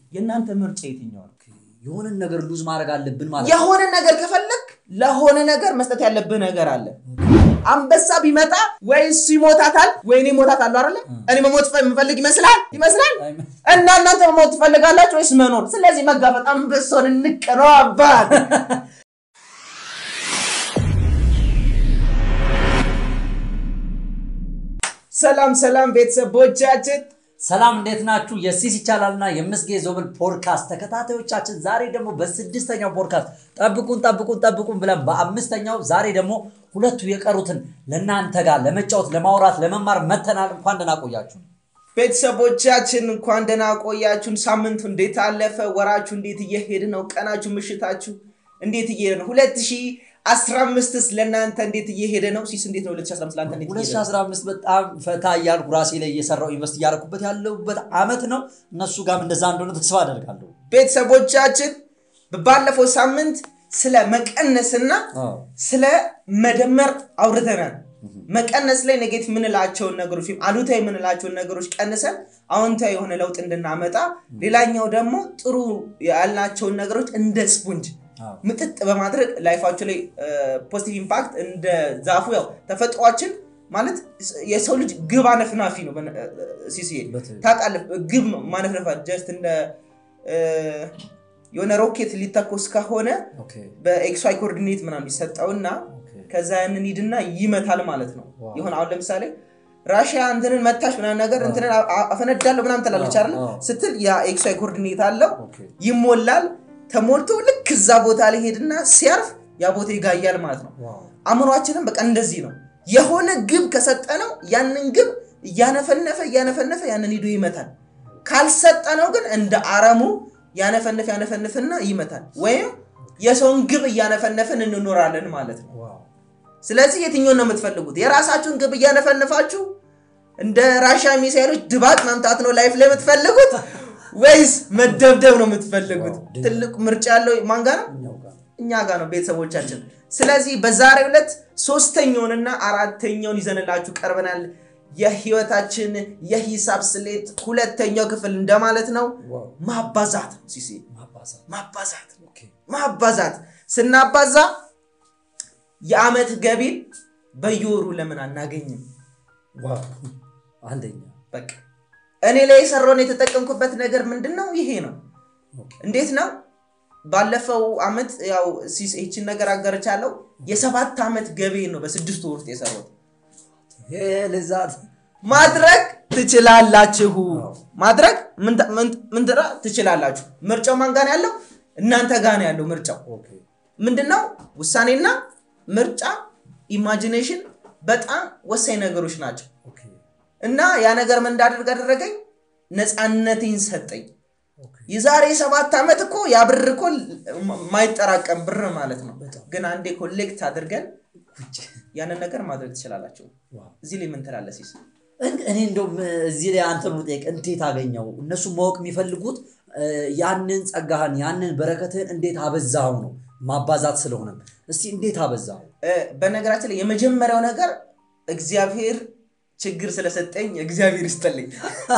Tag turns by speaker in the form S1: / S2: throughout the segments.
S1: የእናንተ ምርጫ የትኛው ነው?
S2: የሆነን ነገር ሉዝ ማድረግ አለብን ማለት ነው።
S1: የሆነ ነገር ከፈለግ ለሆነ ነገር መስጠት ያለብህ ነገር አለ። አንበሳ ቢመጣ ወይ እሱ ይሞታታል ወይ እኔ እሞታታለሁ አይደለ? እኔ መሞት የምፈልግ ይመስላል ይመስላል እና እናንተ መሞት ትፈልጋላችሁ ወይስ መኖር? ስለዚህ መጋፈጥ አንበሳውን እንቀረው አባት ሰላም ሰላም ቤተሰቦቻችን
S2: ሰላም እንዴት ናችሁ? የሲስ ይቻላልና የምስጌ ዞብል ፖድካስት ተከታታዮቻችን፣ ዛሬ ደግሞ በስድስተኛው ፖድካስት ጠብቁን ጠብቁን ጠብቁን ብለን በአምስተኛው ዛሬ ደግሞ ሁለቱ የቀሩትን ለእናንተ ጋር ለመጫወት ለማውራት ለመማር መተናል። እንኳን ደህና ቆያችሁ።
S1: ቤተሰቦቻችን እንኳን ደህና ቆያችሁን። ሳምንቱ እንዴት አለፈ? ወራችሁ እንዴት እየሄድ ነው? ቀናችሁ፣ ምሽታችሁ እንዴት እየሄደ ነው? ሁለት ሺህ አስራ አምስትስ ለእናንተ እንዴት እየሄደ ነው? ሲስ እንዴት ነው? ሁለት ሺህ አስራ አምስት ለአንተ እንዴት እየሄደ ነው?
S2: 2015 በጣም ፈታ እያልኩ ራሴ ላይ እየሰራው ኢንቨስት እያደረኩበት ያለሁበት አመት ነው። እነሱ ጋርም እንደዛ እንደሆነ ተስፋ አደርጋለሁ።
S1: ቤተሰቦቻችን ባለፈው ሳምንት ስለ መቀነስና ስለ መደመር አውርተናል። መቀነስ ላይ ኔጌቲቭ የምንላቸውን ነገሮች ወይም አሉታዊ የምንላቸውን ነገሮች ቀንሰን አዎንታዊ የሆነ ለውጥ እንድናመጣ፣ ሌላኛው ደግሞ ጥሩ ያልናቸውን ነገሮች እንደ ስፖንጅ ምጥጥ በማድረግ ላይፋቸው ላይ ፖዚቲቭ ኢምፓክት እንደ ዛፉ ያው ተፈጥሯችን ማለት የሰው ልጅ ግብ አነፍናፊ ነው። ሲሲሄድ
S2: በትክክል።
S1: ታውቃለህ፣ ግብ ማነፍነፋ ጀስት እንደ የሆነ ሮኬት ሊተኮስ ከሆነ
S2: ኦኬ
S1: በኤክስዋይ ኮኦርዲኔት ምናምን ይሰጠውና
S2: ኦኬ
S1: ከዛ ያንን ሂድና ይመታል ማለት ነው።
S2: ዋው።
S1: ይሁን አሁን ለምሳሌ ራሽያ እንትንን መታሽ ምናምን ነገር እንትንን አ- አ- አፈነዳለሁ ምናምን ትላለች አይደል?
S2: አዎ።
S1: ስትል ያ ኤክስዋይ ኮኦርዲኔት አለው
S2: ኦኬ
S1: ይሞላል። ተሞልቶ ልክ እዛ ቦታ ላይ ሄድና ሲያርፍ ያ ቦታ ይጋያል ማለት ነው።
S2: ዋው
S1: አእምሯችንም በቃ እንደዚህ ነው። የሆነ ግብ ከሰጠነው ያንን ግብ እያነፈነፈ እያነፈነፈ ያንን ሂዶ ይመታል። ካልሰጠነው ግን እንደ አረሙ ያነፈንፍ ያነፈንፍና ይመታል። ወይም የሰውን ግብ እያነፈነፍን እንኖራለን ማለት ነው።
S2: ዋው
S1: ስለዚህ የትኛውን ነው የምትፈልጉት? የራሳችሁን ግብ እያነፈነፋችሁ እንደ ራሻ ሚሳይሎች ድባቅ መምታት ነው ላይፍ ላይ የምትፈልጉት ወይስ መደብደብ ነው የምትፈልጉት?
S2: ዋው።
S1: ትልቅ ምርጫ ያለው ማን ጋር ነው?
S2: እኛው ጋር
S1: እኛ ጋር ነው ቤተሰቦቻችን። ስለዚህ በዛሬው ዕለት ሶስተኛውንና አራተኛውን ይዘንላችሁ ቀርበናል። የህይወታችን የሂሳብ ስሌት ሁለተኛው ክፍል እንደማለት ነው።
S2: ዋው
S1: ማባዛት ሲሲ
S2: ማባዛት
S1: ማባዛት
S2: ኦኬ
S1: ማባዛት ስናባዛ የአመት ገቢን በየወሩ ለምን አናገኝም?
S2: ዋው አንደኛ
S1: በቃ እኔ ላይ የሰራውን የተጠቀምኩበት ነገር ምንድን ነው? ይሄ ነው።
S2: ኦኬ
S1: እንዴት ነው? ባለፈው አመት ያው ሲስ ይህችን ነገር አጋርቻለሁ። የሰባት ዓመት ገቢ ነው በስድስት ወር ውስጥ የሰሩት።
S2: ይሄ ልዛት
S1: ማድረግ ትችላላችሁ።
S2: አዎ።
S1: ማድረግ ምን ተ- ምን- ምን ትራ- ትችላላችሁ። ምርጫው ማን ጋር ነው ያለው? እናንተ ጋር ነው ያለው ምርጫው።
S2: ኦኬ
S1: ምንድነው? ውሳኔና ምርጫ፣ ኢማጂኔሽን በጣም ወሳኝ ነገሮች ናቸው።
S2: ኦኬ
S1: እና ያ ነገር ምን እንዳደርግ አደረገኝ? ነፃነቴን ሰጠኝ።
S2: ኦኬ
S1: የዛሬ ሰባት ዓመት እኮ ያ ብር እኮ ማይጠራቀም ብር ማለት ነው።
S2: በጣም።
S1: ግን አንዴ ኮሌክት አድርገን
S2: ውጭ
S1: ያንን ነገር ማድረግ ትችላላችሁ።
S2: ዋው
S1: እዚህ ላይ ምን ትላለህ ሲስ?
S2: እን- እኔ እንደውም እዚህ ላይ አንተን ጠይቅ፣ እንዴት አገኘው? እነሱ ማወቅ የሚፈልጉት እ፣ ያንን ጸጋህን ያንን በረከትህን እንዴት አበዛው ነው ማባዛት ስለሆነ፣ እስቲ እንዴት አበዛው?
S1: እ፣ በነገራችን ላይ የመጀመሪያው ነገር እግዚአብሔር ችግር ስለሰጠኝ እግዚአብሔር ይስጠልኝ።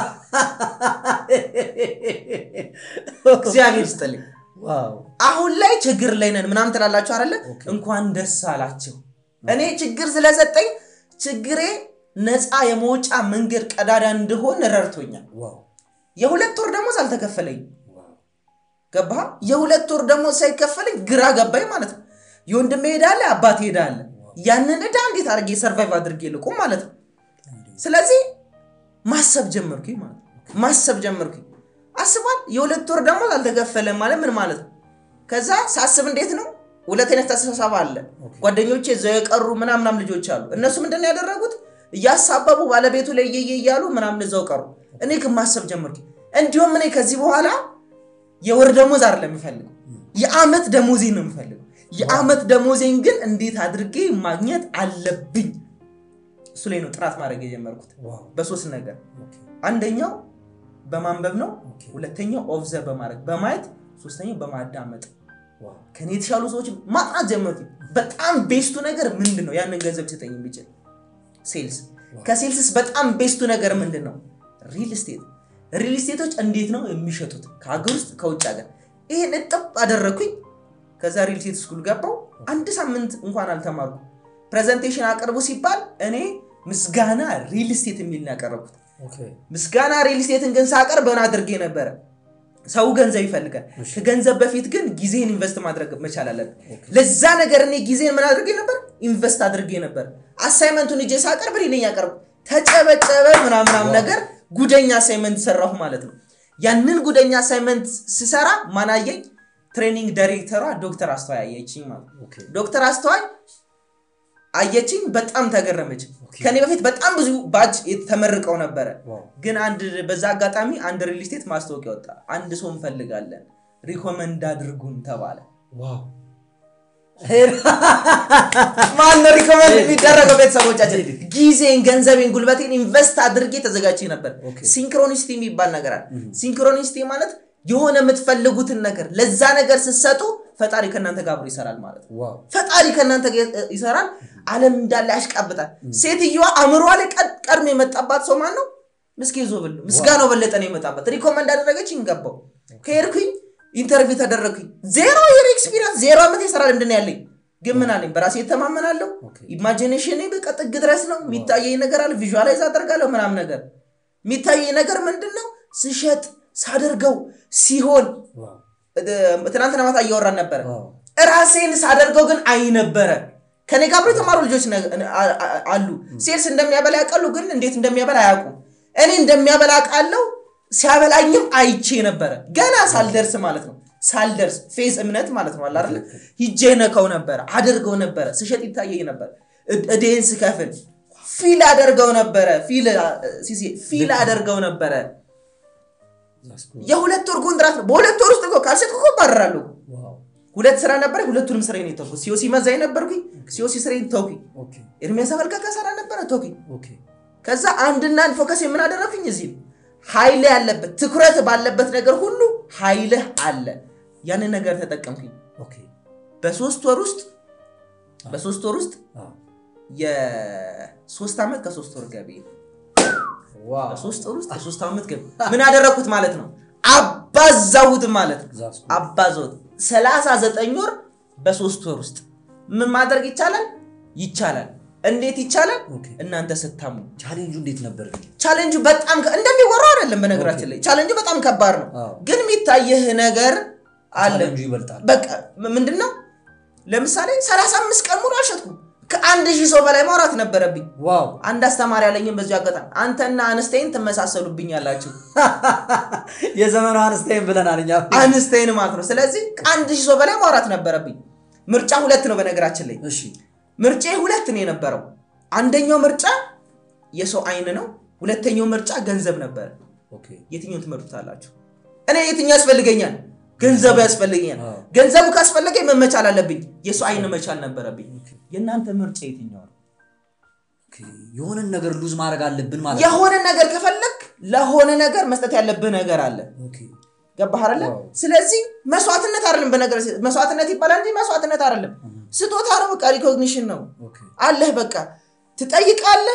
S1: እግዚአብሔር ይስጠልኝ።
S2: ዋው
S1: አሁን ላይ ችግር ላይ ነን ምናምን ትላላችሁ አይደለ?
S2: ኦኬ።
S1: እንኳን ደስ አላችሁ። እኔ ችግር ስለሰጠኝ ችግሬ ነፃ የመውጫ መንገድ ቀዳዳ እንደሆን ረድቶኛል።
S2: ዋው
S1: የሁለት ወር ደሞዝ አልተከፈለኝ
S2: ዋው
S1: ገባ? የሁለት ወር ደሞዝ ሳይከፈለኝ ግራ ገባኝ ማለት ነው። የወንድሜ ሄዳለ አባት ሄዳለ። ያንን ዕዳ እንዴት አድርጌ ሰርቫይቭ አድርጌ ልቁም ማለት ነው። ስለዚህ ማሰብ ጀመርኩኝ ማለት ነው። ማሰብ ጀመርኩኝ። አስቧል። የሁለት ወር ደሞዝ አልተከፈለም ማለት ምን ማለት ነው? ከዛ ሳስብ እንዴት ነው ሁለት አይነት አስተሳሰብ አለ።
S2: ኦኬ።
S1: ጓደኞቼ እዛው የቀሩ ምናምናም ልጆች አሉ። እነሱ ምንድን ነው ያደረጉት? እያሳበቡ ባለቤቱ ላይ እየየ እያሉ ምናምን እዛው ቀሩ። እኔ ግን ማሰብ ጀመርኩኝ። እንዲሁም እኔ ከዚህ በኋላ የወር ደሞዝ አይደለም የምፈልገው፣ የአመት ደሞዜን ነው የምፈልገው። የአመት ደሞዜን ግን እንዴት አድርጌ ማግኘት አለብኝ? እሱ ላይ ነው ጥናት ማድረግ የጀመርኩት
S2: ዋው
S1: በሶስት ነገር።
S2: ኦኬ
S1: አንደኛው በማንበብ ነው።
S2: ኦኬ
S1: ሁለተኛው ኦብዘርቭ በማድረግ በማየት፣ ሶስተኛው በማዳመጥ
S2: ዋው
S1: ከኔ የተሻሉ ሰዎች ማጥናት ጀመርኩኝ። በጣም ቤስቱ ነገር ምንድን ነው? ያንን ገንዘብ ሊሰጠኝ የሚችል ሴልስ። ከሴልስስ በጣም ቤስቱ ነገር ምንድን ነው? ሪል ስቴት። ሪል ስቴቶች እንዴት ነው የሚሸጡት ከሀገር ውስጥ ከውጭ ሀገር ይሄን እጥብ አደረግኩኝ ከዛ ሪል ስቴት ስኩል ገባው አንድ ሳምንት እንኳን አልተማርኩ ፕሬዘንቴሽን አቅርቡ ሲባል እኔ ምስጋና ሪል ስቴት የሚል ነው ያቀረብኩት ምስጋና ሪል ስቴትን ግን ሳቀርብ ምን አድርጌ ነበረ ሰው ገንዘብ ይፈልጋል ከገንዘብ በፊት ግን ጊዜን ኢንቨስት ማድረግ መቻል አለብን ለዛ ነገር እኔ ጊዜን ምን አድርጌ ነበር ኢንቨስት አድርጌ ነበር አሳይመንቱን እጄ ሳቀርብ እኔ ነኝ ያቀርብ ተጨበጨበ ምናምናም ነገር ጉደኛ አሳይመንት ሰራሁ ማለት ነው ያንን ጉደኛ አሳይመንት ስሰራ ማናየኝ ትሬኒንግ ዳይሬክተሯ ዶክተር አስተዋይ አየችኝ ማለት ነው ዶክተር አስተዋይ አየችኝ በጣም ተገረመች ከኔ በፊት በጣም ብዙ ባጅ ተመርቀው ነበረ ግን አንድ በዛ አጋጣሚ አንድ ሪል ስቴት ማስታወቂያ ወጣ አንድ ሰው እንፈልጋለን ሪኮመንድ አድርጉን ተባለ ማነው ሪኮመንድ የሚደረገው ቤተሰቦቻችን ጊዜን ገንዘቤን ጉልበቴን ኢንቨስት አድርጌ ተዘጋጅ ነበር ሲንክሮኒስቲ የሚባል ነገር አለ ሲንክሮኒስቲ ማለት የሆነ የምትፈልጉትን ነገር ለዛ ነገር ስትሰጡ ፈጣሪ ከእናንተ ጋር አብሮ ይሰራል ማለት ነው ፈጣሪ ከእናንተ ጋር ይሰራል አለም እንዳለ ያሽቃብጣል ሴትዮዋ አእምሯ ላይ ቀድሞ የመጣባት ሰው ማን ነው ምስኪን ዞብል ምስጋናው በለጠ ነው የመጣበት ሪኮመንድ አደረገች ይንገባው ከሄድኩኝ ኢንተርቪው ተደረግኩኝ ዜሮ የር ኤክስፒሪንስ ዜሮ ዓመት የስራ ልምድ ነው ያለኝ ግን ምን አለኝ በራሴ የተማመናለሁ ኢማጂኔሽን በቃ ጥግ ድረስ ነው የሚታየኝ ነገር አለ ቪዥዋላይዝ አደርጋለሁ ምናም ነገር የሚታየኝ ነገር ምንድን ነው ስሸጥ ሳደርገው ሲሆን ትናንትና ማታ እያወራን ነበረ ራሴን ሳደርገው ግን አይ ነበረ ከኔ ጋር አብሮ የተማሩ ልጆች አሉ ሴልስ እንደሚያበላ ያውቃሉ ግን እንዴት እንደሚያበላ አያውቁ እኔ እንደሚያበላ ቃለው ሲያበላኝም አይቼ ነበረ ገና ሳልደርስ ማለት ነው ሳልደርስ ፌዝ እምነት ማለት ነው አላለ ሂጄ ነከው ነበረ አደርገው ነበረ ስሸጥ ይታየኝ ነበር እዴን ስከፍል ፊል አደርገው ነበረ ፊል አደርገው ነበረ የሁለት ወር ኮንትራት ነው በሁለት ወር ውስጥ እኮ ካልሸጥኩ እኮ ባረራለሁ ሁለት ስራ ነበር ሁለቱንም ስራ ነው ተውኩ ሲኦሲ መዛኝ ነበርኩኝ ሲኦሲ ስሬን ተውኩኝ ኤርሚያስ አፈልቃ ሰራ ነበረ ተውኩኝ ከዛ አንድና አንድ ፎከስ የምን አደረግኩኝ እዚህ ኃይል ያለበት ትኩረት ባለበት ነገር ሁሉ ኃይልህ አለ ያንን ነገር ተጠቀምኩኝ በሶስት ወር ውስጥ በሶስት ወር ውስጥ የሶስት ዓመት ከሶስት ወር ገቢ በሶስት ወር ውስጥ የሶስት ዓመት ገቢ ምን አደረግኩት ማለት ነው አባዛሁት ማለት ነው አባዛሁት ሰላሳ ዘጠኝ ወር በሶስት ወር ውስጥ ምን ማድረግ ይቻላል ይቻላል እንዴት ይቻላል እናንተ ስታሙ
S2: ቻሌንጁ እንዴት ነበር
S1: ቻሌንጁ በጣም እንደሚወራው አይደለም በነገራችን ላይ ቻሌንጁ በጣም ከባድ ነው ግን የሚታየህ ነገር አለ
S2: ይበልጣል
S1: በቃ ምንድነው ለምሳሌ 35 ቀን ሙሉ አልሸጥኩም ከአንድ ሺህ ሰው በላይ ማውራት ነበረብኝ
S2: ዋው
S1: አንድ አስተማሪ ያለኝም በዚሁ አጋጣሚ አንተና አንስቴን ትመሳሰሉብኝ ያላችሁ
S2: የዘመኑ አንስቴን ብለናል እኛ
S1: አንስቴን ማለት ነው ስለዚህ ከአንድ ሺህ ሰው በላይ ማውራት ነበረብኝ ምርጫ ሁለት ነው በነገራችን ላይ
S2: እሺ
S1: ምርጫ ሁለት ነው የነበረው አንደኛው ምርጫ የሰው አይን ነው ሁለተኛው ምርጫ ገንዘብ ነበር የትኛውን ትመርጡታላችሁ እኔ የትኛው ያስፈልገኛል ገንዘቡ ያስፈልገኛል ገንዘቡ ካስፈለገኝ መመቻል አለብኝ የሰው አይን መቻል ነበረብኝ የእናንተ ምርጫ የትኛው ነው
S2: የሆነን ነገር ሉዝ ማድረግ አለብን ማለት
S1: የሆነ ነገር ከፈለግ ለሆነ ነገር መስጠት ያለብህ ነገር አለ ገባህ አይደለ ስለዚህ መስዋዕትነት አይደለም በነገር መስዋዕትነት ይባላል እንጂ መስዋዕትነት አይደለም ስጦታ ነው በቃ ሪኮግኒሽን ነው አለህ በቃ ትጠይቃለህ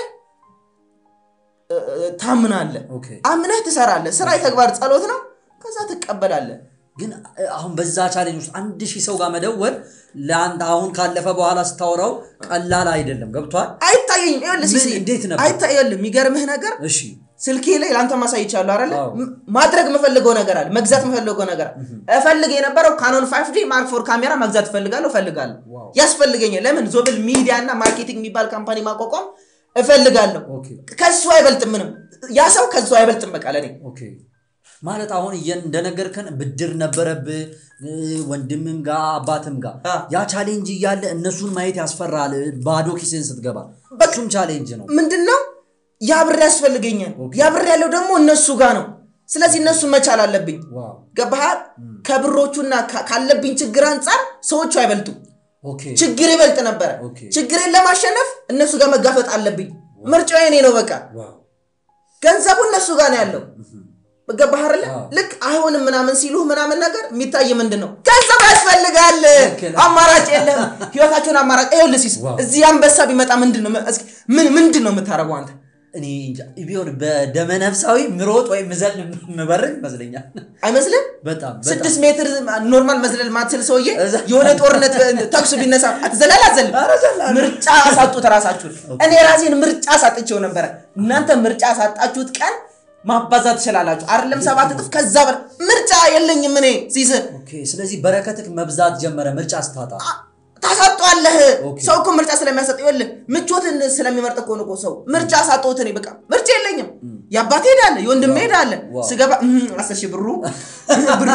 S1: ታምናለህ አምነህ ትሰራለህ ስራ የተግባር ጸሎት ነው ከዛ ትቀበላለህ
S2: ግን አሁን በዛ ቻሌንጅ ውስጥ አንድ ሺህ ሰው ጋር መደወል ለአንድ አሁን ካለፈ በኋላ ስታወራው ቀላል አይደለም ገብቷል
S1: አይታየኝም
S2: እንዴት ነበር
S1: አይታየልም የሚገርምህ ነገር
S2: እሺ
S1: ስልኬ ላይ ለአንተ ማሳይቻለሁ አይደለ ማድረግ የምፈልገው ነገር አለ መግዛት የምፈልገው ነገር አለ እፈልግ የነበረው ካኖን ፋይቭ ዲ ማርክ ፎር ካሜራ መግዛት እፈልጋለሁ እፈልጋለሁ ያስፈልገኛል ለምን ዞብል ሚዲያ እና ማርኬቲንግ የሚባል ካምፓኒ ማቋቋም እፈልጋለሁ ከሱ አይበልጥም ምንም ያ ሰው ከሱ አይበልጥም በቃ ለኔ
S2: ማለት አሁን እንደነገርከን ብድር ነበረብህ ወንድምም ጋር አባትም ጋር ያ ቻሌንጅ እያለ እነሱን ማየት ያስፈራል ባዶ ኪስን ስትገባ እሱም ቻሌንጅ ነው
S1: ምንድነው ያ ብር ያስፈልገኛል ያ ብር ያለው ደግሞ እነሱ ጋር ነው ስለዚህ እነሱ መቻል አለብኝ ገባሃል ከብሮቹና ካለብኝ ችግር አንጻር ሰዎቹ አይበልጡም ችግር ይበልጥ ነበረ ችግሬን ለማሸነፍ እነሱ ጋር መጋፈጥ አለብኝ ምርጫው የኔ ነው በቃ ገንዘቡ እነሱ ጋር ነው ያለው ገባህ አይደለ ልክ አይሆንም ምናምን ሲሉ ምናምን ነገር የሚታይ ምንድን ነው ገንዘብ ያስፈልጋል አማራጭ የለም ህይወታቸውን አማራጭ ይኸውልህ ሲስ እዚህ አንበሳ ቢመጣ ምንድን ነው ምን ምንድን ነው የምታደርገው አንተ
S2: እኔ እንጃ ቢሆን በደመነፍሳዊ ምሮጥ ወይም ምዘል ምበርግ ይመስለኛል።
S1: አይመስልም?
S2: በጣም በጣም
S1: ስድስት ሜትር ኖርማል መዝለል ማትችል ሰውዬ
S2: እዛ-
S1: የሆነ ጦርነት ተኩስ ቢነሳ አትዘላል አትዘልም?
S2: ኧረ ዘላለሁ።
S1: ምርጫ አሳጡት ራሳችሁን። እኔ ራሴን ምርጫ አሳጥቼው ነበረ። እናንተ ምርጫ አሳጣችሁት ቀን ማባዛት ትችላላችሁ። አይደለም ሰባት እጥፍ ከዛ በላይ ምርጫ የለኝም እኔ ሲስ
S2: ኦኬ። ስለዚህ በረከትክ መብዛት ጀመረ ምርጫ ስታጣ።
S1: ታሳጧለህ።
S2: ኦኬ።
S1: ሰው እኮ ምርጫ ስለሚያሰጥ ይኸውልህ፣ ምቾትን ስለሚመርጥ እኮ ነው እኮ ሰው ምርጫ አሳጠሁት። እኔ በቃ ምርጫ የለኝም። የአባቴ ሄዳለ፣ የወንድሜ ሄዳለ።
S2: ዋው።
S1: ስገባ እህ፣ አስር ሺህ ብሩ ብሩ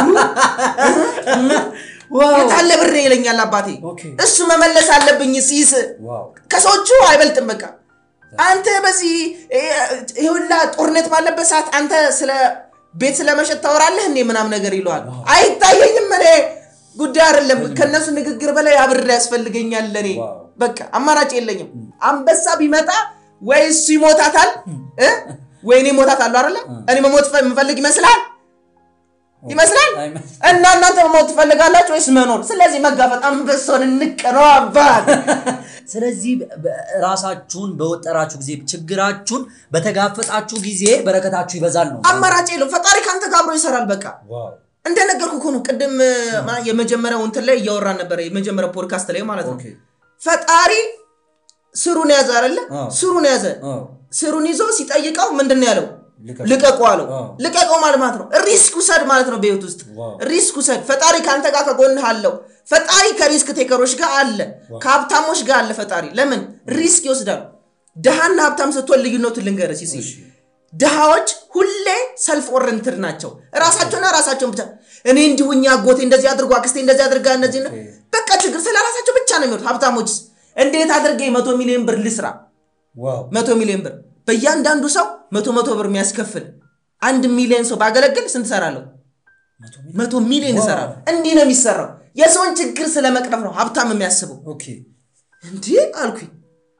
S2: ዋው
S1: የታለ ብሬ ይለኛል አባቴ።
S2: ኦኬ።
S1: እሱ መመለስ አለብኝ ሲስ
S2: ዋው
S1: ከሰዎቹ አይበልጥም። በቃ አንተ በዚህ ይሄ ሁላ ጦርነት ባለበት ሰዓት አንተ ስለ ቤት ስለመሸጥ ታወራለህ እንዴ ምናምን ነገር ይለዋል። አይታየኝም። እኔ ጉዳይ አይደለም። ከእነሱ ንግግር በላይ አብሬ ያስፈልገኛል ለእኔ
S2: ዋው።
S1: በቃ አማራጭ የለኝም። አንበሳ ቢመጣ ወይ እሱ ይሞታታል እ? ወይ እኔ ሞታታለሁ አይደለ? እኔ መሞት ፈ- የምፈልግ ይመስላል ይመስላል
S2: አይመ-
S1: እና እናንተ መሞት ትፈልጋላችሁ ወይስ መኖር? ስለዚህ መጋፈጥ አንበሳውን እንቀነው አባት
S2: ስለዚህ በ- ራሳችሁን በወጠራችሁ ጊዜ ችግራችሁን በተጋፈጣችሁ ጊዜ በረከታችሁ ይበዛል ነው።
S1: አማራጭ የለውም። ፈጣሪ ከአንተ ጋር አብሮ ይሰራል። በቃ
S2: ዋው
S1: እንደነገርኩ እኮ ነው። ቅድም ማ- የመጀመሪያው እንትን ላይ እያወራን ነበረ፣ የመጀመሪያው ፖድካስት ላይ ማለት ነው።
S2: ኦኬ።
S1: ፈጣሪ ስሩን ያዘ አይደለ?
S2: አዎ።
S1: ስሩን ያዘ።
S2: አዎ።
S1: ስሩን ይዞ ሲጠይቀው ምንድን ነው ያለው?
S2: ልቀቅ።
S1: ልቀቁ አለው።
S2: አዎ።
S1: ልቀቀው ማለት ማለት ነው ሪስክ ውሰድ ማለት ነው። በህይወት ውስጥ
S2: ዋው።
S1: ሪስክ ውሰድ። ፈጣሪ ከአንተ ጋር ከጎንህ አለው። ፈጣሪ ከሪስክ ቴከሮች ጋር አለ፣ ከሀብታሞች ጋር አለ። ፈጣሪ ለምን ሪስክ ይወስዳል? ድሃና ሀብታም ስትሆን ልዩነቱን ልንገርህ ሲሲ
S2: እሺ።
S1: ድሃዎች ሁሌ ሰልፍ ኦረንትድ ናቸው። ራሳቸውና ራሳቸውን ብቻ እኔ እንዲሁኛ አጎቴ እንደዚህ አድርጎ አክስቴ እንደዚህ አድርጋ እነዚህ ነው
S2: ኦኬ።
S1: በቃ ችግር ስለ ራሳቸው ብቻ ነው የሚወሩት። ሀብታሞችስ እንዴት አድርጌ መቶ ሚሊዮን ብር ልስራ?
S2: ዋው
S1: መቶ ሚሊዮን ብር በእያንዳንዱ ሰው መቶ መቶ ብር የሚያስከፍል አንድ ሚሊዮን ሰው ባገለግል ስንት እሰራለሁ?
S2: መቶ ሚሊዮን?
S1: መቶ ሚሊዮን
S2: ዋው።
S1: እሰራለሁ። እንዲህ ነው የሚሰራው። የሰውን ችግር ስለመቅረፍ ነው ሀብታም የሚያስበው።
S2: ኦኬ
S1: እንዲህ አልኩኝ።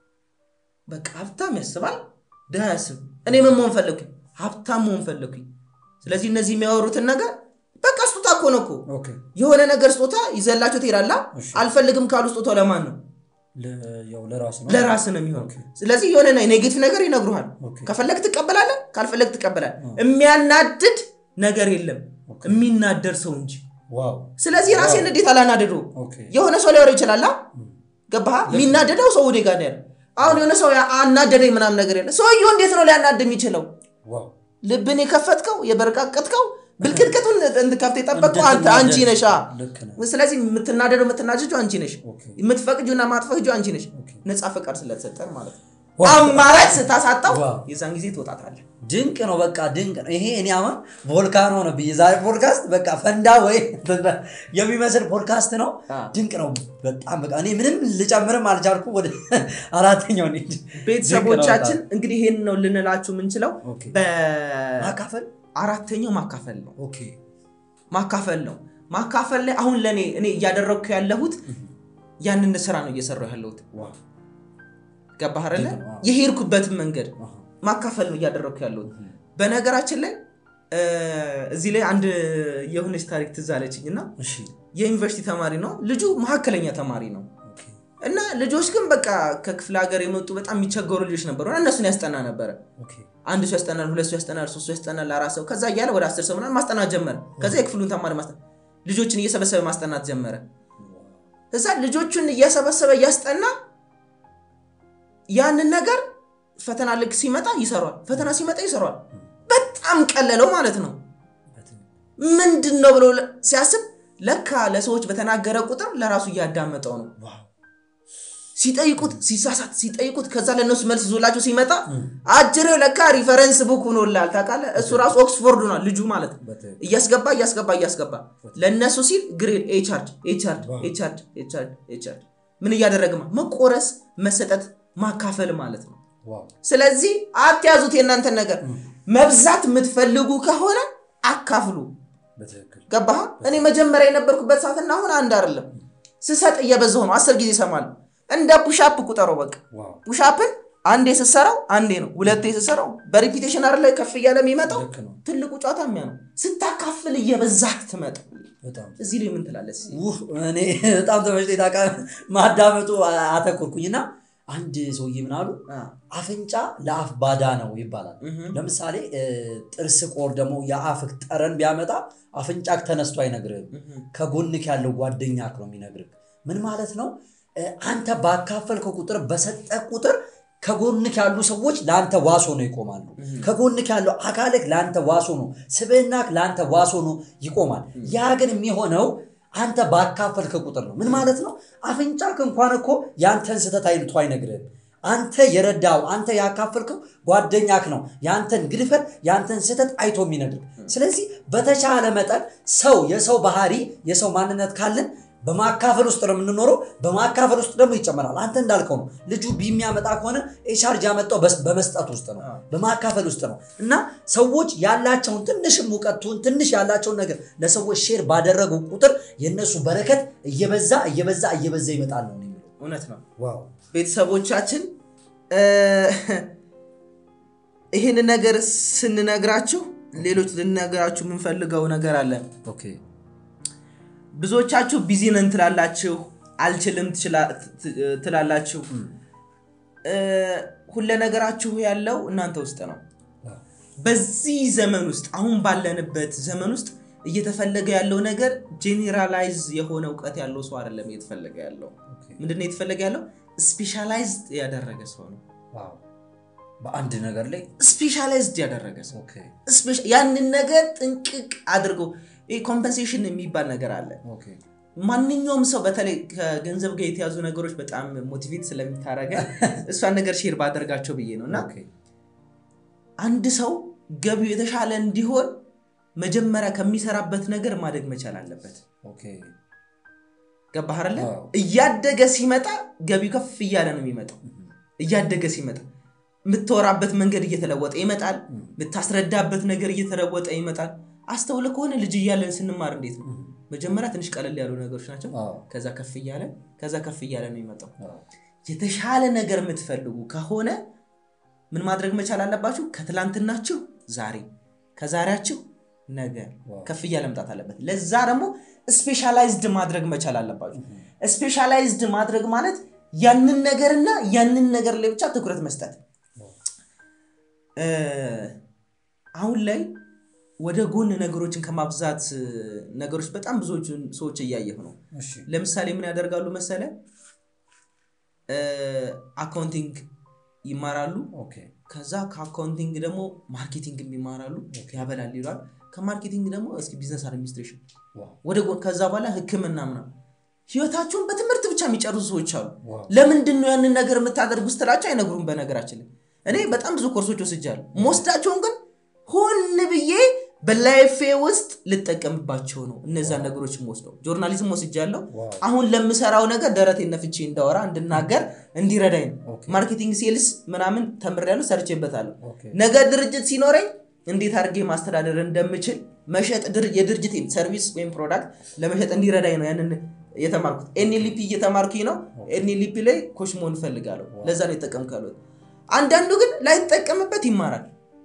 S1: በቃ ሀብታም ያስባል፣ ድሃ ያስብ። እኔ ምን መሆን ፈለግኩኝ? ሀብታም መሆን ፈለግኩኝ። ስለዚህ እነዚህ የሚያወሩትን ነገር በቃ ስጦታ እኮ ነው እኮ
S2: ኦኬ
S1: የሆነ ነገር ስጦታ ይዘላቸው ትሄዳላ።
S2: እሺ።
S1: አልፈልግም ካሉ ስጦታው ለማን ነው?
S2: ለ- ያው ለራስ ነው
S1: ለራስ ነው የሚሆን።
S2: ኦኬ።
S1: ስለዚህ የሆነ ኔጌቲቭ ነገር ይነግሩሃል።
S2: ኦኬ።
S1: ከፈለግ ትቀበላለህ፣ ካልፈለግ ትቀበላለህ። የሚያናድድ ነገር የለም የሚናደር ሰው እንጂ።
S2: ዋው
S1: ስለዚህ ራሴን እንዴት አላናደዱ?
S2: ኦኬ
S1: የሆነ ሰው ሊያወራ ይችላል። ገባህ? የሚናደደው ሰው ወደ ጋር ነው ያለው። አሁን የሆነ ሰው ያ- አናደደኝ ምናምን ነገር የለ። ሰውየው እንዴት ነው ሊያናድ የሚችለው?
S2: ዋው
S1: ልብን የከፈትከው የበረቃቀጥከው ብልቅጥቅጡን እንድከፍት የጠበቅከው አንተ አንቺ ነሻ።
S2: ልክ ነህ
S1: ስለዚህ የምትናደደው የምትናጀጁ አንቺ ነሽ።
S2: ኦኬ
S1: የምትፈቅጁና ማትፈቅጁ አንቺ ነሽ።
S2: ኦኬ።
S1: ነፃ ፈቃድ ስለተሰጠን ማለት ነው።
S2: ዋው።
S1: አማራጭ ስታሳጣው
S2: ዋው።
S1: የዛን ጊዜ ትወጣታለህ።
S2: ድንቅ ነው። በቃ ድንቅ ነው። ይሄ እኔ አሁን ቮልካኖ ነው ብዬ ዛሬ ፖድካስት በቃ ፈንዳ ወይ የሚመስል ፖድካስት ነው።
S1: አዎ።
S2: ድንቅ ነው በጣም በቃ እኔ ምንም ልጨምርም አልቻልኩ። ወደ አራተኛው እንሂድ።
S1: ቤተሰቦቻችን እንግዲህ ይሄን ነው ልንላችሁ የምንችለው።
S2: ኦኬ።
S1: በአራተኛው
S2: ማካፈል
S1: ማካፈል ነው
S2: ኦኬ
S1: ማካፈል ነው። ማካፈል ላይ አሁን ለእኔ እኔ እያደረግኩ ያለሁት ያንን ስራ ነው እየሰራሁ ያለሁት።
S2: ዋው
S1: ገባህ አይደለ?
S2: ልክ ነው።
S1: የሄድኩበትን መንገድ
S2: አሃ።
S1: ማካፈል ነው እያደረግኩ ያለሁት። በነገራችን ላይ እ፣ እዚህ ላይ አንድ የሆነች ታሪክ ትዝ አለችኝ እና
S2: እሺ
S1: የዩኒቨርሲቲ ተማሪ ነው ልጁ፣ መካከለኛ ተማሪ ነው
S2: ኦኬ
S1: እና ልጆች ግን በቃ ከክፍለ ሀገር የመጡ በጣም የሚቸገሩ ልጆች ነበሩ እና እነሱን ያስጠና ነበረ።
S2: ኦኬ
S1: አንድ ሰው ያስጠናል፣ ሁለት ሰው ያስጠናል፣ ሶስት ሰው ያስጠናል፣ አራት ሰው ከዛ እያለ ወደ አስር ሰው ምናምን ማስጠናት ጀመረ። ከዛ የክፍሉን ተማሪ ማስጠናት ልጆችን እየሰበሰበ ማስጠናት ጀመረ። እዛ ልጆቹን እየሰበሰበ እያስጠና ያንን ነገር ፈተና ልክ ሲመጣ ይሰሯል፣ ፈተና ሲመጣ ይሰሯል። በጣም ቀለለው ማለት ነው።
S2: በትክክል።
S1: ምንድን ነው ብሎ ለ- ሲያስብ ለካ ለሰዎች በተናገረ ቁጥር ለራሱ እያዳመጠው ነው።
S2: ዋው
S1: ሲጠይቁት ሲሳሳት ሲጠይቁት ከዛ ለእነሱ መልስ ይዞላቸው ሲመጣ አጅሬው ለካ ሪፈረንስ ቡክ ሆኖላል። ታውቃለህ እሱ ራሱ ኦክስፎርድ ሆኗል ልጁ ማለት ነው።
S2: በትክክል።
S1: እያስገባ እያስገባ እያስገባ ለእነሱ ሲል ግሬድ ኤቻርድ ኤቻርድ
S2: ዋው።
S1: ኤቻርድ ኤቻርድ ኤቻርድ ምን እያደረግማ መቆረስ መሰጠት ማካፈል ማለት ነው።
S2: ዋው
S1: ስለዚህ አትያዙት የእናንተን ነገር መብዛት የምትፈልጉ ከሆነ አካፍሉ።
S2: በትክክል
S1: ገባህ? እኔ መጀመሪያ የነበርኩበት ሰዓትና አሁን አንድ አይደለም። ስሰጥ እየበዛሁ ነው። አስር ጊዜ እሰማለሁ። እንደ ፑሻፕ ቁጠረው። በቃ
S2: ዋው
S1: ፑሻፕን አንዴ ስትሰራው አንዴ ነው፣ ሁለቴ ስትሰራው በሪፒቴሽን አይደለ ከፍ እያለ የሚመጣው።
S2: ልክ ነው
S1: ትልቁ ጨዋታ የሚያ ነው። ስታካፍል እየበዛህ ትመጣ።
S2: በጣም
S1: እዚህ ላይ ምን ትላለህ? እስኪ?
S2: ውህ እኔ በጣም ተመችቶኝ ታውቃለህ። ማዳመጡ አተኮርኩኝና አንድ ሰውዬ ምን አሉ
S1: አ፣
S2: አፍንጫ ለአፍ ባዳ ነው ይባላል
S1: እህ፣
S2: ለምሳሌ እ፣ ጥርስ ቆር ደግሞ የአፍ ጠረን ቢያመጣ አፍንጫክ ተነስቶ አይነግርህም
S1: እህ፣
S2: ከጎንክ ያለው ጓደኛክ ነው የሚነግርህ ምን ማለት ነው እ፣ አንተ ባካፈልከው ቁጥር በሰጠ ቁጥር ከጎንክ ያሉ ሰዎች ለአንተ ዋሶ ነው ይቆማሉ ከጎንክ ያለው አካልክ ለአንተ ዋሶ ነው ስብዕናክ ለአንተ ዋሶ ነው ይቆማል ያ ግን የሚሆነው አንተ ባካፈልከ ቁጥር ነው ምን ማለት ነው አፍንጫክ እንኳን እኮ ያንተን ስህተት አይልቶ አይነግርህም አንተ የረዳው አንተ ያካፈልከው ጓደኛክ ነው ያንተን ግድፈት ያንተን ስህተት አይቶ የሚነግር ስለዚህ በተቻለ መጠን ሰው የሰው ባህሪ የሰው ማንነት ካለን በማካፈል ውስጥ ነው የምንኖረው በማካፈል ውስጥ ደግሞ ይጨመራል አንተ እንዳልከው ነው ልጁ ቢሚያመጣ ከሆነ ኤቻርጅ ያመጣው በስ- በመስጠት ውስጥ ነው
S1: አዎ።
S2: በማካፈል ውስጥ ነው እና ሰዎች ያላቸውን ትንሽም እውቀቱን ትንሽ ያላቸውን ነገር ለሰዎች ሼር ባደረጉ ቁጥር የእነሱ በረከት እየበዛ እየበዛ እየበዛ ይመጣል ነው የሚለው
S1: እውነት ነው
S2: ዋው
S1: ቤተሰቦቻችን እ፣ ይህን ነገር ስንነግራችሁ ሌሎች ልንነግራችሁ የምንፈልገው ነገር አለ
S2: ኦኬ
S1: ብዙዎቻችሁ ቢዚ ነን ትላላችሁ አልችልም ትችላ- ት- ትላላችሁ እ፣ ሁለ ነገራችሁ ያለው እናንተ ውስጥ ነው በዚህ ዘመን ውስጥ አሁን ባለንበት ዘመን ውስጥ እየተፈለገ ያለው ነገር ጄኔራላይዝ የሆነ እውቀት ያለው ሰው አይደለም እየተፈለገ ያለው ምንድነው እየተፈለገ ያለው ስፔሻላይዝድ ያደረገ ሰው ነው
S2: ዋው በአንድ ነገር ላይ
S1: ስፔሻላይዝድ ያደረገ ሰው
S2: ኦኬ
S1: ስፔሻ- ያንን ነገር ጥንቅቅ አድርጎ ኮምፐንሴሽን የሚባል ነገር አለ
S2: ኦኬ
S1: ማንኛውም ሰው በተለይ ከገንዘብ ጋር የተያዙ ነገሮች በጣም ሞቲቬት ስለሚታረገ እሷን ነገር ሼር ባደርጋቸው ብዬ ነው እና
S2: ኦኬ
S1: አንድ ሰው ገቢው የተሻለ እንዲሆን መጀመሪያ ከሚሰራበት ነገር ማደግ መቻል አለበት
S2: ኦኬ
S1: ገባህ አይደለ
S2: አዎ።
S1: እያደገ ሲመጣ ገቢው ከፍ እያለ ነው የሚመጣው እያደገ ሲመጣ የምትወራበት መንገድ እየተለወጠ ይመጣል የምታስረዳበት ነገር እየተለወጠ ይመጣል አስተውለ ከሆነ ልጅ እያለን ስንማር እንዴት ነው መጀመሪያ ትንሽ ቀለል ያሉ ነገሮች ናቸው
S2: አዎ
S1: ከዛ ከፍ እያለ ከዛ ከፍ እያለ ነው የሚመጣው
S2: አዎ
S1: የተሻለ ነገር የምትፈልጉ ከሆነ ምን ማድረግ መቻል አለባችሁ ከትላንትናችሁ ዛሬ ከዛሬያችሁ ነገ
S2: ዋው።
S1: ከፍ እያለ መምጣት አለበት ለዛ ደግሞ ስፔሻላይዝድ ማድረግ መቻል አለባችሁ ስፔሻላይዝድ ማድረግ ማለት ያንን ነገርና ያንን ነገር ላይ ብቻ ትኩረት መስጠት እ፣ አሁን ላይ ወደ ጎን ነገሮችን ከማብዛት እ፣ ነገሮች በጣም ብዙዎቹን ሰዎች እያየሁ ነው
S2: እሺ
S1: ለምሳሌ ምን ያደርጋሉ መሰለ እ፣ አካውንቲንግ ይማራሉ
S2: ኦኬ
S1: ከዛ ከአካውንቲንግ ደግሞ ማርኬቲንግ ይማራሉ ያበላል ይሏል ከማርኬቲንግ ደግሞ እስኪ ቢዝነስ አድሚኒስትሬሽን
S2: ዋው
S1: ወደ ጎን ከዛ በኋላ ህክምና ምናምን ህይወታቸውን በትምህርት ብቻ የሚጨርሱ ሰዎች አሉ
S2: ዋው
S1: ለምንድን ነው ያንን ነገር የምታደርጉ ስትላቸው አይነግሩም በነገራችን ላይ እኔ በጣም ብዙ ኮርሶች ወስጃለሁ መወስዳቸውን ግን ሆን ብዬ በላይፌ ውስጥ ልጠቀምባቸው ነው እነዛን ነገሮች ወስደው ጆርናሊዝም ወስጃለሁ
S2: ዋው
S1: አሁን ለምሰራው ነገር ደረቴን ነፍቼ እንዳወራ እንድናገር እንዲረዳኝ ነው
S2: ኦኬ
S1: ማርኬቲንግ ሴልስ ምናምን ተምሬያለሁ ሰርቼበታለሁ
S2: ኦኬ
S1: ነገ ድርጅት ሲኖረኝ እንዴት አድርጌ ማስተዳደር እንደምችል መሸጥ ድር- የድርጅቴን ሰርቪስ ወይም ፕሮዳክት ለመሸጥ እንዲረዳኝ ነው ያንን የተማርኩት ኤንኤልፒ እየተማርኩኝ ነው ኤንኤልፒ ላይ ኮች መሆን እፈልጋለሁ ለዛ ነው የተጠቀምኩ ያሉት አንዳንዱ ግን ላይጠቀምበት ይማራል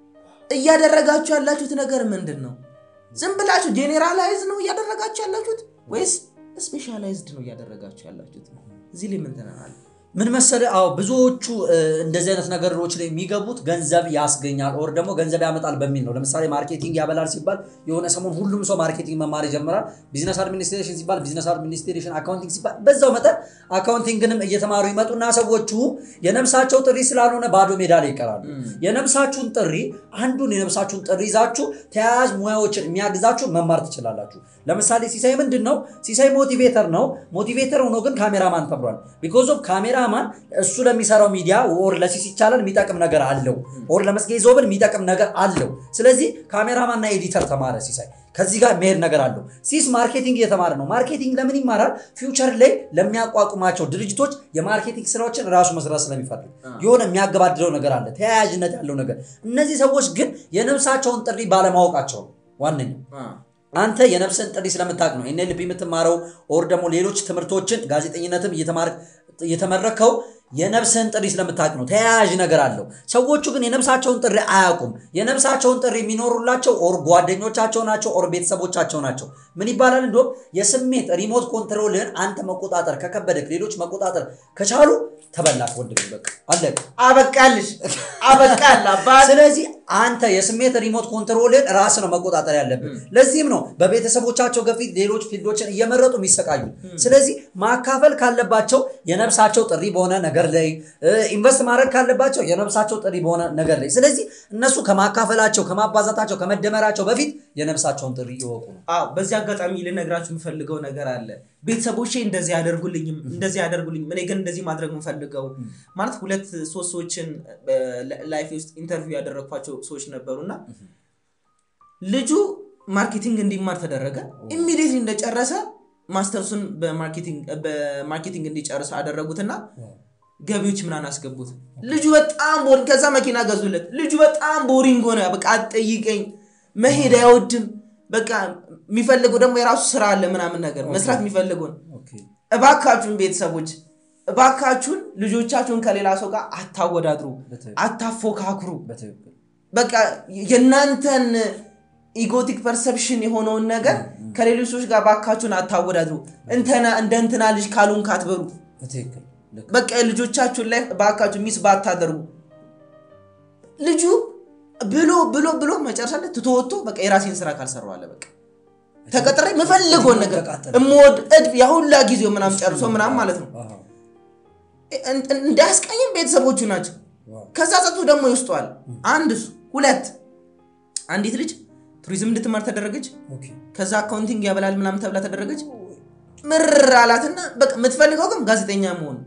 S1: እያደረጋችሁ ያላችሁት ነገር ምንድን ነው ዝም ብላችሁ ጄኔራላይዝ ነው እያደረጋችሁ ያላችሁት ወይስ ስፔሻላይዝድ ነው እያደረጋችሁ ያላችሁት እዚህ ላይ ምን ትነናል
S2: ምን መሰለህ አዎ ብዙዎቹ እ፣ እንደዚህ አይነት ነገሮች ላይ የሚገቡት ገንዘብ ያስገኛል ኦር ደግሞ ገንዘብ ያመጣል በሚል ነው ለምሳሌ ማርኬቲንግ ያበላል ሲባል የሆነ ሰሞን ሁሉም ሰው ማርኬቲንግ መማር ይጀምራል ቢዝነስ አድሚኒስትሬሽን ሲባል ቢዝነስ አድሚኒስትሬሽን አካውንቲንግ ሲባል በዛው መጠን አካውንቲንግንም እየተማሩ ይመጡና ሰዎቹ የነፍሳቸው ጥሪ ስላልሆነ ባዶ ሜዳ ላይ ይቀራሉ የነፍሳችሁን ጥሪ አንዱን የነፍሳችሁን ጥሪ ይዛችሁ ተያያዥ ሙያዎችን የሚያግዛችሁ መማር ትችላላችሁ ለምሳሌ ሲሳይ ምንድን ነው ሲሳይ ሞቲቬተር ነው ሞቲቬተር ሆኖ ግን ካሜራማን ተብሏል ቢኮዝ ኦፍ ካሜራማን እሱ ለሚሰራው ሚዲያ ኦር ለሲስ ይቻላል የሚጠቅም ነገር አለው ኦር ለመስጌ ዞብል የሚጠቅም ነገር አለው ስለዚህ ካሜራማንና ኤዲተር ተማረ ሲሳይ ከዚህ ጋር መሄድ ነገር አለው ሲስ ማርኬቲንግ እየተማረ ነው ማርኬቲንግ ለምን ይማራል ፊውቸር ላይ ለሚያቋቁማቸው ድርጅቶች የማርኬቲንግ ስራዎችን ራሱ መስራት ስለሚፈልግ የሆነ የሚያገባድደው ነገር አለ ተያያዥነት ያለው ነገር እነዚህ ሰዎች ግን የነፍሳቸውን ጥሪ ባለማወቃቸው ነው ዋነኛው አንተ የነፍስን ጥሪ ስለምታውቅ ነው ኤንኤልፒ የምትማረው ኦር ደግሞ ሌሎች ትምህርቶችን ጋዜጠኝነትም እየተማር- እየተመረከው የነፍስህን ጥሪ ስለምታውቅ ነው። ተያያዥ ነገር አለው። ሰዎቹ ግን የነፍሳቸውን ጥሪ አያውቁም። የነፍሳቸውን ጥሪ የሚኖሩላቸው ኦር ጓደኞቻቸው ናቸው፣ ኦር ቤተሰቦቻቸው ናቸው። ምን ይባላል? እንዲሁም የስሜት ሪሞት ኮንትሮልህን አንተ መቆጣጠር ከከበደክ፣ ሌሎች መቆጣጠር ከቻሉ ተበላክ ወንድሜ፣ በቃ አለቅ።
S1: አበቃልሽ አበቃል አባት
S2: ስለዚህ አንተ የስሜት ሪሞት ኮንትሮልን ራስ ነው መቆጣጠር ያለብን። ለዚህም ነው በቤተሰቦቻቸው ገፊት ሌሎች ፊልዶችን እየመረጡ የሚሰቃዩ። ስለዚህ ማካፈል ካለባቸው የነፍሳቸው ጥሪ በሆነ ነገር ላይ ኢንቨስት ማድረግ ካለባቸው የነፍሳቸው ጥሪ በሆነ ነገር ላይ። ስለዚህ እነሱ ከማካፈላቸው ከማባዛታቸው ከመደመራቸው በፊት የነፍሳቸውን ጥሪ ይወቁ ነው።
S1: አዎ በዚህ አጋጣሚ ልነግራችሁ የምፈልገው ነገር አለ። ቤተሰቦቼ እንደዚህ ያደርጉልኝም እንደዚህ ያደርጉልኝም እኔ ግን እንደዚህ ማድረግ የምፈልገው ማለት ሁለት ሶስት ሰዎችን ላይፍ ውስጥ ኢንተርቪው ያደረግኳቸው ሰዎች ነበሩ እና ልጁ ማርኬቲንግ እንዲማር ተደረገ። ኢሚዲየትሊ እንደጨረሰ ማስተርሱን በማርኬቲንግ እንዲጨርስ አደረጉትና ገቢዎች ምናምን አስገቡት። ልጁ በጣም ቦሪንግ፣ ከዛ መኪና ገዙለት። ልጁ በጣም ቦሪንግ ሆነ። በቃ አትጠይቀኝ፣ መሄድ አይወድም። በቃ የሚፈልገው ደግሞ የራሱ ስራ አለ ምናምን ነገር መስራት የሚፈልገው ነው። እባካችሁን ቤተሰቦች እባካችሁን ልጆቻችሁን ከሌላ ሰው ጋር አታወዳድሩ፣ አታፎካክሩ። በቃ የእናንተን ኢጎቲክ ፐርሰፕሽን የሆነውን ነገር ከሌሎች ሰዎች ጋር ባካችሁን አታወዳድሩ። እንተና እንደ እንትና ልጅ ካሉን ካትበሩ በቃ ልጆቻችሁን ላይ ባካችሁ ሚስ ባታደርጉ። ልጁ ብሎ ብሎ ብሎ መጨረሻ ላይ ትቶወቶ በቃ የራሴን ስራ ካልሰራው አለ በቃ ተቀጥሬ የምፈልገውን ነገር እምወድ እድፍ ያሁላ ጊዜው ምናምን ጨርሶ ምናምን ማለት ነው እንዳያስቀኝም ቤተሰቦቹ ናቸው። ከዛ ጸጡ ደግሞ ይወስጠዋል። አንድ እሱ ሁለት አንዲት ልጅ ቱሪዝም እንድትማር ተደረገች። ከዛ አካውንቲንግ ያበላል ምናምን ተብላ ተደረገች። ምር አላትና በቃ የምትፈልገው ግን ጋዜጠኛ መሆን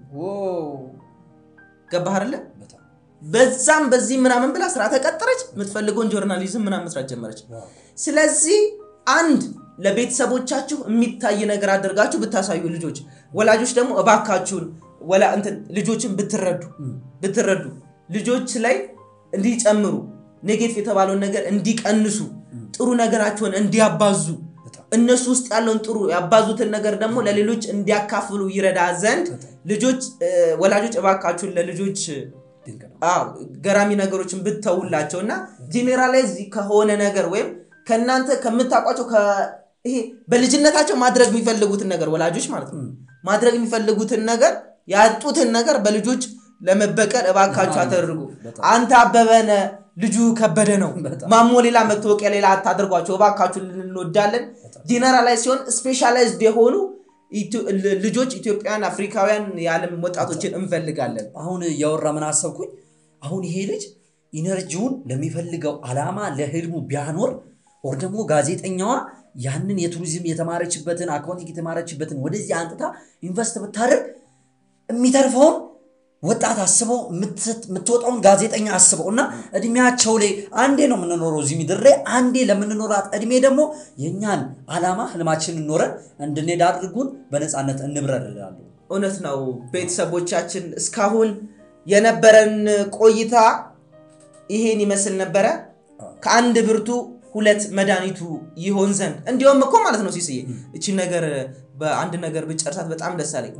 S1: ገባህ አይደለ? በዛም በዚህ ምናምን ብላ ስራ ተቀጠረች። የምትፈልገውን ጆርናሊዝም ምናምን መስራት ጀመረች። ስለዚህ አንድ ለቤተሰቦቻችሁ የሚታይ ነገር አድርጋችሁ ብታሳዩ ልጆች፣ ወላጆች ደግሞ እባካችሁን ወላ እንትን ልጆችን ብትረዱ ብትረዱ ልጆች ላይ እንዲጨምሩ ኔጌቲቭ የተባለውን ነገር እንዲቀንሱ ጥሩ ነገራቸውን እንዲያባዙ እነሱ ውስጥ ያለውን ጥሩ ያባዙትን ነገር ደግሞ ለሌሎች እንዲያካፍሉ ይረዳ ዘንድ ልጆች ወላጆች እባካችሁን ለልጆች ገራሚ ነገሮችን ብተውላቸው እና ጄኔራላይዝ ከሆነ ነገር ወይም ከእናንተ ከምታውቋቸው ይሄ በልጅነታቸው ማድረግ የሚፈልጉትን ነገር ወላጆች ማለት ነው ማድረግ የሚፈልጉትን ነገር ያጡትን ነገር በልጆች ለመበቀል እባካችሁ አተደርጉ። አንተ አበበነ ልጁ ከበደ ነው ማሞ ሌላ መታወቂያ ሌላ አታደርጓቸው እባካችሁ እንወዳለን። ጄኔራላይዝ ሲሆን ስፔሻላይዝድ የሆኑ ልጆች ኢትዮጵያን፣ አፍሪካውያን የዓለም ወጣቶችን እንፈልጋለን።
S2: አሁን እያወራ ምን አሰብኩኝ፣ አሁን ይሄ ልጅ ኢነርጂውን ለሚፈልገው አላማ ለህልሙ ቢያኖር ኦር ደግሞ ጋዜጠኛዋ ያንን የቱሪዝም የተማረችበትን አካውንቲንግ የተማረችበትን ወደዚህ አንጥታ ኢንቨስት ብታደርግ የሚተርፈውን ወጣት አስበው የምትወጣውን ጋዜጠኛ አስበው እና እድሜያቸው ላይ አንዴ ነው የምንኖረው እዚህ ምድር ላይ አንዴ ለምንኖራት እድሜ ደግሞ የእኛን አላማ ህልማችንን ኖረን እንድንሄድ አድርጉን በነፃነት እንብረር እላለሁ።
S1: እውነት ነው። ቤተሰቦቻችን እስካሁን የነበረን ቆይታ ይሄን ይመስል ነበረ። ከአንድ ብርቱ ሁለት መድኃኒቱ ይሆን ዘንድ እንዲሁም እኮ ማለት ነው ሲስዬ እቺን ነገር በአንድ ነገር ብጨርሳት በጣም ደስ አለኝ።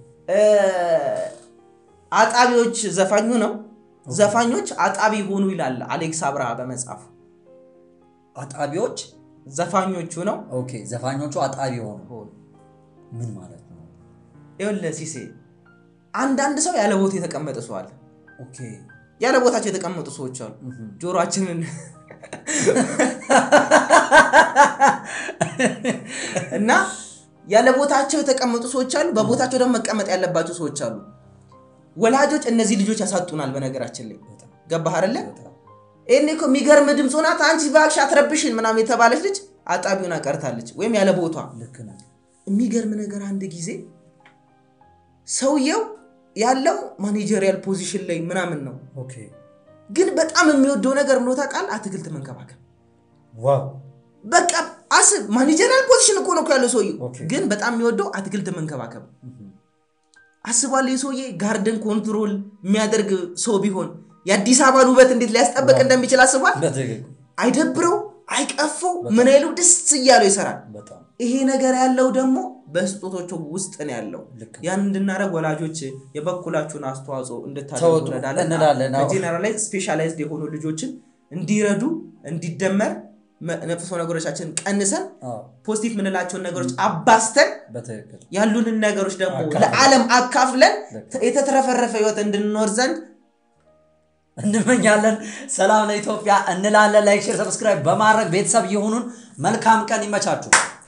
S1: አጣቢዎች ዘፋኙ ነው። ዘፋኞች አጣቢ ሆኑ ይላል አሌክስ አብርሃ በመጽሐፉ።
S2: አጣቢዎች
S1: ዘፋኞቹ ነው።
S2: ኦኬ ዘፋኞቹ አጣቢ ሆኑ ምን ማለት ነው?
S1: ይኸውልህ ሲሴ አንዳንድ ሰው ያለ ቦታ የተቀመጠ ሰው አለ።
S2: ኦኬ
S1: ያለ ቦታቸው የተቀመጡ ሰዎች አሉ። ጆሮአችንን እና ያለ ቦታቸው የተቀመጡ ሰዎች አሉ። በቦታቸው ደግሞ መቀመጥ ያለባቸው ሰዎች አሉ። ወላጆች እነዚህ ልጆች ያሳጡናል። በነገራችን ላይ ገባህ አይደለ? ይሄኔ እኮ የሚገርም ድምፅ ሆናት አንቺ እባክሽ አትረብሽን ምናምን የተባለች ልጅ አጣቢውን አቀርታለች፣ ወይም ያለ ቦታ። የሚገርም ነገር አንድ ጊዜ ሰውየው ያለው ማኔጀሪያል ፖዚሽን ላይ ምናምን ነው፣ ግን በጣም የሚወደው ነገር ምኖ ታውቃለህ? አትክልት መንከባከብ። በቃ አስብ፣ ማኔጀሪያል ፖዚሽን እኮ ነው ያለው ሰውየው፣ ግን በጣም የሚወደው አትክልት መንከባከብ አስቧል። የሰውዬ ጋርደን ኮንትሮል የሚያደርግ ሰው ቢሆን የአዲስ አበባን ውበት እንዴት ሊያስጠበቅ እንደሚችል አስቧል። አይደብረው፣ አይቀፈው፣ ምን አይሉ ደስ እያለው ይሰራል። ይሄ ነገር ያለው ደግሞ በስጦቶቹ ውስጥ ነው ያለው።
S2: ልክ
S1: ያን እንድናደርግ ወላጆች የበኩላችሁን አስተዋጽኦ እንድታደርጉ
S2: ተወጡ
S1: እንረዳለን።
S2: እንላለን። አዎ።
S1: በጄኔራላይዝ ስፔሻላይዝድ የሆኑ ልጆችን እንዲረዱ እንዲደመር መ- መጥፎ ነገሮቻችንን ቀንሰን
S2: አዎ፣
S1: ፖዚቲቭ የምንላቸውን ነገሮች አባስተን
S2: በትክክል
S1: ያሉንን ነገሮች ደግሞ
S2: አካፍለን።
S1: ለዓለም አካፍለን
S2: ልክ።
S1: የተትረፈረፈ ህይወት እንድንኖር ዘንድ
S2: እንመኛለን። ሰላም ለኢትዮጵያ እንላለን። ላይክ፣ ሼር፣ ሰብስክራይብ በማድረግ ቤተሰብ የሆኑን መልካም ቀን ይመቻችሁ።